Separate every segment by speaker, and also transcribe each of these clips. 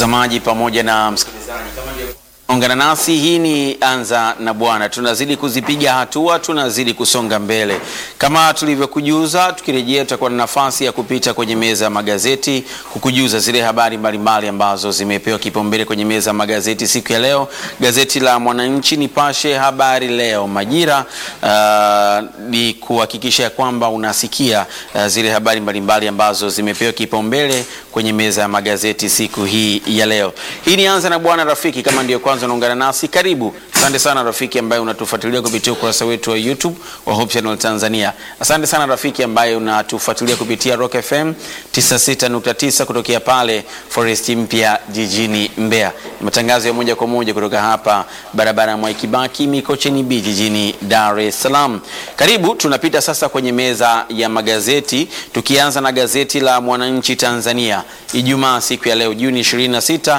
Speaker 1: Mtazamaji pamoja na msikilizaji, kama ndio ungana nasi, hii ni Anza na Bwana. Tunazidi kuzipiga hatua, tunazidi kusonga mbele kama tulivyokujuza. Tukirejea, tutakuwa na nafasi ya kupita kwenye meza ya magazeti, kukujuza zile habari mbalimbali ambazo zimepewa kipaumbele kwenye meza ya magazeti siku ya leo. Gazeti la Mwananchi, Nipashe, Habari Leo, Majira, uh, ni kuhakikisha ya kwamba unasikia uh, zile habari mbalimbali ambazo zimepewa kipaumbele kwenye meza ya magazeti siku hii ya leo. Hii ni Anza na Bwana. Rafiki, kama ndio kwanza unaungana nasi, karibu. Asante sana rafiki ambaye unatufuatilia kupitia ukurasa wetu wa YouTube wa Hope Channel Tanzania. Asante sana rafiki ambaye unatufuatilia kupitia Rock FM 96.9 kutokea pale Forest Mpya jijini Mbeya. Ni matangazo ya moja kwa moja kutoka hapa barabara ya Mwai Kibaki Mikocheni B jijini Dar es Salaam. Karibu, tunapita sasa kwenye meza ya magazeti tukianza na gazeti la Mwananchi Tanzania Ijumaa siku ya leo Juni 26,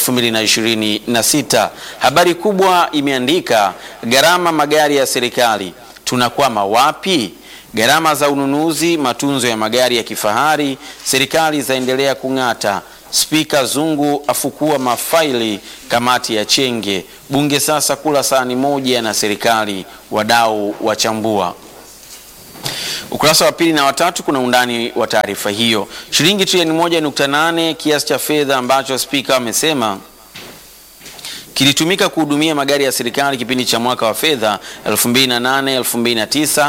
Speaker 1: 2026. Habari kubwa imeandika gharama magari ya serikali tunakwama wapi? Gharama za ununuzi matunzo ya magari ya kifahari serikali zaendelea kung'ata. Spika Zungu afukua mafaili kamati ya Chenge. Bunge sasa kula sahani moja na serikali, wadau wachambua. Ukurasa wa pili na watatu kuna undani wa taarifa hiyo. Shilingi trilioni moja nukta nane kiasi cha fedha ambacho spika amesema kilitumika kuhudumia magari ya serikali kipindi cha mwaka wa fedha 2008 2009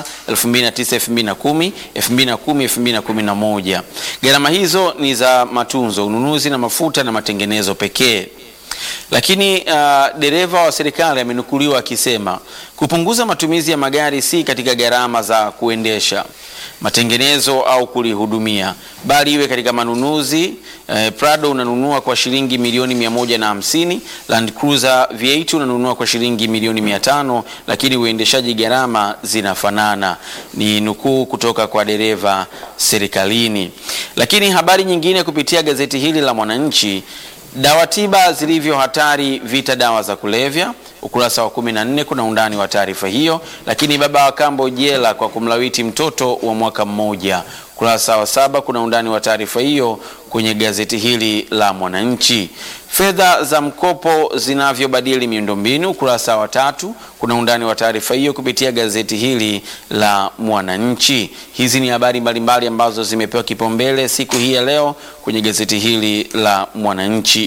Speaker 1: 2009 2010 2010 2011. Gharama hizo ni za matunzo, ununuzi na mafuta na matengenezo pekee. Lakini uh, dereva wa serikali amenukuliwa akisema kupunguza matumizi ya magari si katika gharama za kuendesha, matengenezo au kulihudumia, bali iwe katika manunuzi. Eh, Prado unanunua kwa shilingi milioni mia moja na hamsini, Land Cruiser V8 unanunua kwa shilingi milioni mia tano, lakini uendeshaji gharama zinafanana. Ni nukuu kutoka kwa dereva serikalini. Lakini habari nyingine kupitia gazeti hili la Mwananchi Dawa tiba zilivyo hatari vita dawa za kulevya. Ukurasa wa 14 kuna undani wa taarifa hiyo. Lakini baba wa kambo jela kwa kumlawiti mtoto wa mwaka mmoja. Ukurasa wa saba kuna undani wa taarifa hiyo kwenye gazeti hili la Mwananchi. Fedha za mkopo zinavyobadili miundombinu. Ukurasa wa tatu kuna undani wa taarifa hiyo kupitia gazeti hili la Mwananchi. Hizi ni habari mbalimbali ambazo zimepewa kipaumbele siku hii ya leo kwenye gazeti hili la Mwananchi.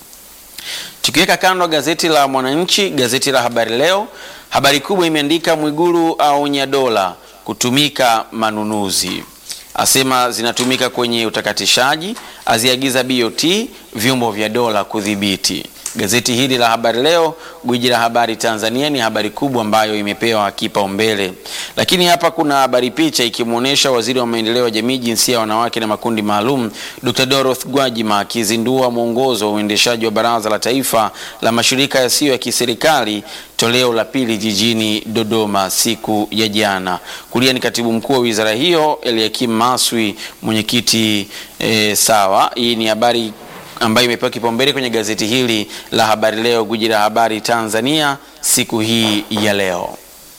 Speaker 1: Tukiweka kando gazeti la Mwananchi, gazeti la Habari Leo, habari kubwa imeandika Mwigulu aonya dola kutumika manunuzi asema zinatumika kwenye utakatishaji, aziagiza BOT vyombo vya dola kudhibiti. Gazeti hili la Habari Leo, gwiji la habari Tanzania, ni habari kubwa ambayo imepewa kipaumbele. Lakini hapa kuna habari picha ikimwonyesha waziri wa maendeleo ya jamii, jinsia ya wanawake na makundi maalum, Dr. Dorothy Gwajima akizindua mwongozo wa uendeshaji wa Baraza la Taifa la Mashirika Yasiyo ya Kiserikali toleo la pili jijini Dodoma siku ya jana. Kulia ni katibu mkuu wa wizara hiyo Eliakim Maswi, mwenyekiti e, sawa. Hii ni habari ambayo imepewa kipaumbele kwenye gazeti hili la Habari Leo, gwiji la habari Tanzania, siku hii ya leo.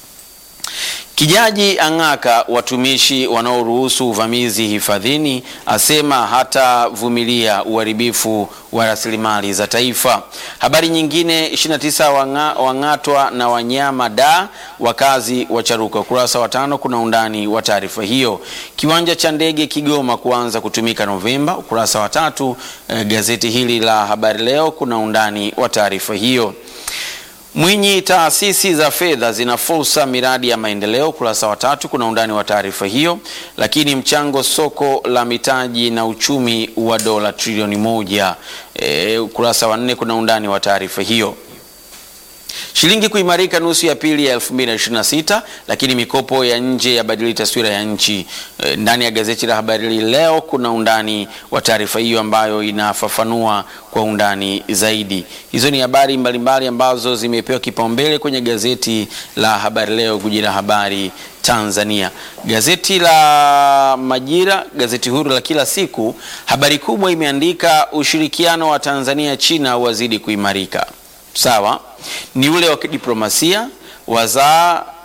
Speaker 1: Kijaji ang'aka watumishi wanaoruhusu uvamizi hifadhini, asema hatavumilia uharibifu wa rasilimali za taifa. Habari nyingine 29 wanga, wang'atwa na wanyama da wakazi wa Charuka. Ukurasa wa tano kuna undani wa taarifa hiyo. Kiwanja cha ndege Kigoma kuanza kutumika Novemba. Ukurasa wa tatu eh, gazeti hili la Habari Leo kuna undani wa taarifa hiyo. Mwinyi, taasisi za fedha zina fursa miradi ya maendeleo. Ukurasa wa tatu kuna undani wa taarifa hiyo. Lakini mchango soko la mitaji na uchumi wa dola trilioni moja. E, ukurasa wa nne kuna undani wa taarifa hiyo. Shilingi kuimarika nusu ya pili ya 2026, lakini mikopo ya nje yabadili taswira ya nchi. E, ndani ya gazeti la Habari Leo kuna undani wa taarifa hiyo ambayo inafafanua kwa undani zaidi. Hizo ni habari mbalimbali ambazo zimepewa kipaumbele kwenye gazeti la Habari Leo, guji la habari Tanzania. Gazeti la Majira, gazeti huru la kila siku, habari kubwa imeandika ushirikiano wa Tanzania China wazidi kuimarika. Sawa, ni ule wa kidiplomasia wazaa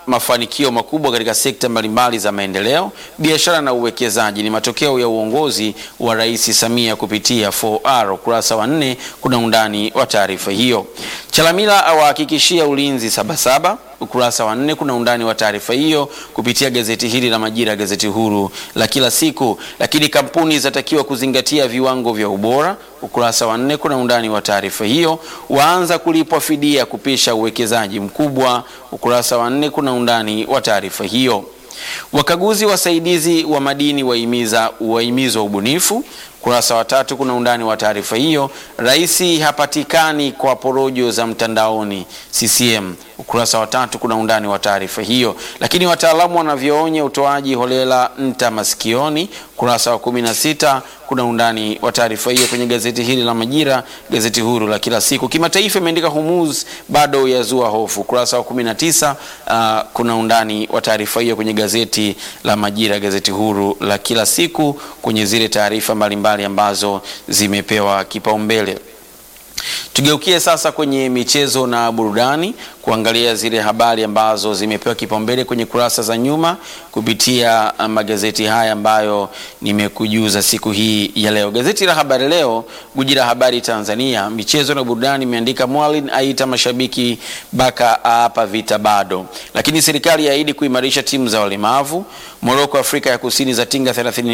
Speaker 1: mafanikio makubwa katika sekta mbalimbali za maendeleo, biashara na uwekezaji ni matokeo ya uongozi wa Rais Samia kupitia 4R. Ukurasa wa nne kuna undani wa taarifa hiyo. Chalamila awahakikishia ulinzi Sabasaba. Ukurasa wa nne kuna undani wa taarifa hiyo kupitia gazeti hili la Majira, gazeti huru la kila siku. Lakini kampuni zatakiwa kuzingatia viwango vya ubora. Ukurasa wa nne kuna undani wa taarifa hiyo. Waanza kulipwa fidia kupisha uwekezaji mkubwa. Ukurasa wa nne kuna undani wa taarifa hiyo. Wakaguzi wasaidizi wa madini wahimiza wahimizwa ubunifu. Ukurasa wa tatu kuna undani wa taarifa hiyo. Rais hapatikani kwa porojo za mtandaoni CCM. Ukurasa wa tatu kuna undani wa taarifa hiyo. Lakini wataalamu wanavyoonya utoaji holela nta masikioni. Ukurasa wa kumi na sita kuna undani wa taarifa hiyo kwenye gazeti hili la Majira, gazeti huru la kila siku. Kimataifa imeandika Hormuz bado yazua hofu. Ukurasa wa 19 uh, kuna undani wa taarifa hiyo kwenye gazeti la Majira, gazeti huru la kila siku, kwenye zile taarifa mbalimbali ambazo zimepewa kipaumbele. Tugeukie sasa kwenye michezo na burudani kuangalia zile habari ambazo zimepewa kipaumbele kwenye kurasa za nyuma kupitia magazeti haya ambayo nimekujuza siku hii ya leo. Gazeti la Habari Leo, guji la habari Tanzania, michezo na burudani imeandika Mwalin aita mashabiki Baka aapa vita bado, lakini serikali yaahidi kuimarisha timu za walemavu. Moroko Afrika ya Kusini za tinga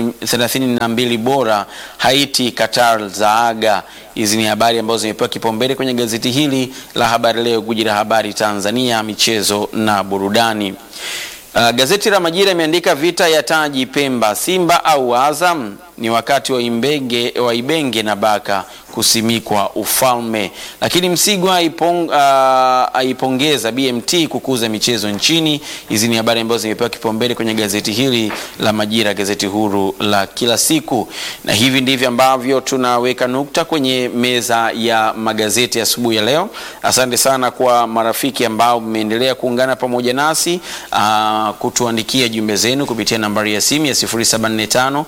Speaker 1: 32 bora, Haiti Qatar za aga. Hizi ni habari ambazo zimepewa kipaumbele kwenye gazeti hili la Habari Leo, guji la habari Tanzania, michezo na burudani. Uh, gazeti la Majira imeandika vita ya taji Pemba, Simba au Azam ni wakati wa Imbenge, wa Ibenge na Baka kusimikwa ufalme. Lakini Msigwa aipong, uh, aipongeza BMT kukuza michezo nchini. Hizi ni habari ambazo zimepewa kipaumbele kwenye gazeti hili la Majira, gazeti huru la kila siku, na hivi ndivyo ambavyo tunaweka nukta kwenye meza ya magazeti asubuhi ya, ya leo. Asante sana kwa marafiki ambao mmeendelea kuungana pamoja nasi uh, kutuandikia jumbe zenu kupitia nambari ya simu ya 0745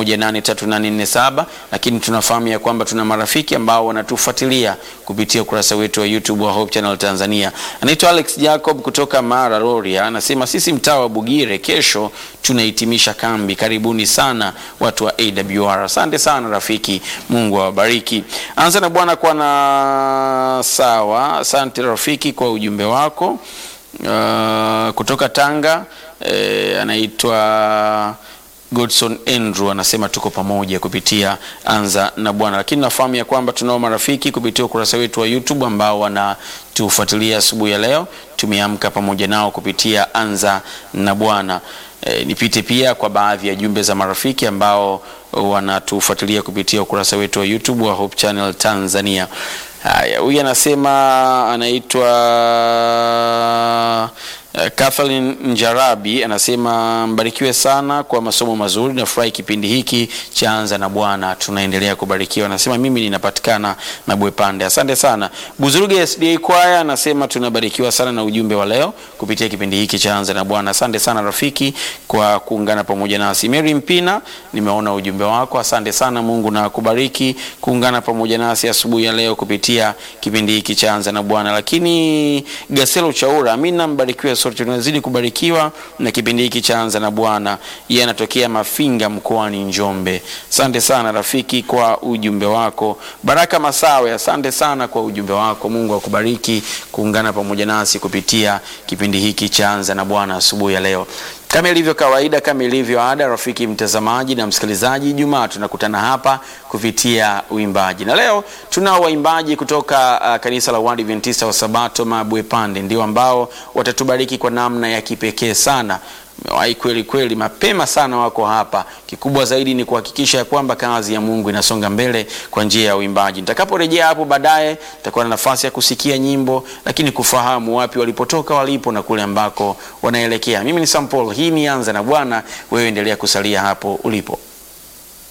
Speaker 1: 183847 lakini tunafahamu ya kwamba tuna marafiki ambao wanatufuatilia kupitia ukurasa wetu wa YouTube wa Hope Channel Tanzania. Anaitwa Alex Jacob kutoka Mara Rorya, anasema sisi mtaa wa Bugire kesho tunahitimisha kambi. Karibuni sana watu wa AWR. Asante sana rafiki, Mungu awabariki. Anza na bwana kwa na sawa. Asante rafiki kwa ujumbe wako. Uh, kutoka Tanga eh, anaitwa Godson Andrew anasema tuko pamoja kupitia Anza na Bwana, lakini nafahamu ya kwamba tunao marafiki kupitia ukurasa wetu wa YouTube ambao wanatufuatilia asubuhi ya leo. Tumeamka pamoja nao kupitia Anza na Bwana. E, nipite pia kwa baadhi ya jumbe za marafiki ambao wanatufuatilia kupitia ukurasa wetu wa YouTube wa Hope Channel Tanzania. Haya, huyu anasema anaitwa Uh, Kathleen Njarabi anasema mbarikiwe sana kwa masomo mazuri, nafurahi kipindi hiki cha Anza na Bwana, tunaendelea kubarikiwa. Anasema mimi ninapatikana na Bwepande. Asante sana. Buzuruge SDA Choir anasema tunabarikiwa sana na ujumbe wa leo kupitia kipindi hiki cha Anza na Bwana. Asante sana rafiki kwa kuungana pamoja nasi. Mary Mpina, nimeona ujumbe wako, asante sana. Mungu na kubariki kuungana pamoja nasi asubuhi ya leo kupitia kipindi hiki cha Anza na Bwana. Lakini Gaselo Chaura, amina, mbarikiwe sote tunazidi kubarikiwa na kipindi hiki cha Anza na Bwana. Yeye anatokea Mafinga mkoani Njombe. Asante sana rafiki kwa ujumbe wako. Baraka Masawe, asante sana kwa ujumbe wako. Mungu akubariki kuungana pamoja nasi kupitia kipindi hiki cha Anza na Bwana asubuhi ya leo. Kama ilivyo kawaida, kama ilivyo ada, rafiki mtazamaji na msikilizaji, Jumaa tunakutana hapa kupitia uimbaji, na leo tunao waimbaji kutoka uh, kanisa la Waadventista wa Sabato Mabwepande, ndio ambao watatubariki kwa namna ya kipekee sana. Mewahi kweli kweli, mapema sana wako hapa. Kikubwa zaidi ni kuhakikisha ya kwamba kazi ya Mungu inasonga mbele kwa njia ya uimbaji. Nitakaporejea hapo baadaye, nitakuwa na nafasi ya kusikia nyimbo, lakini kufahamu wapi walipotoka, walipo na kule ambako wanaelekea. Mimi ni Sam Paul, hii ni Anza na Bwana. Wewe endelea kusalia hapo ulipo.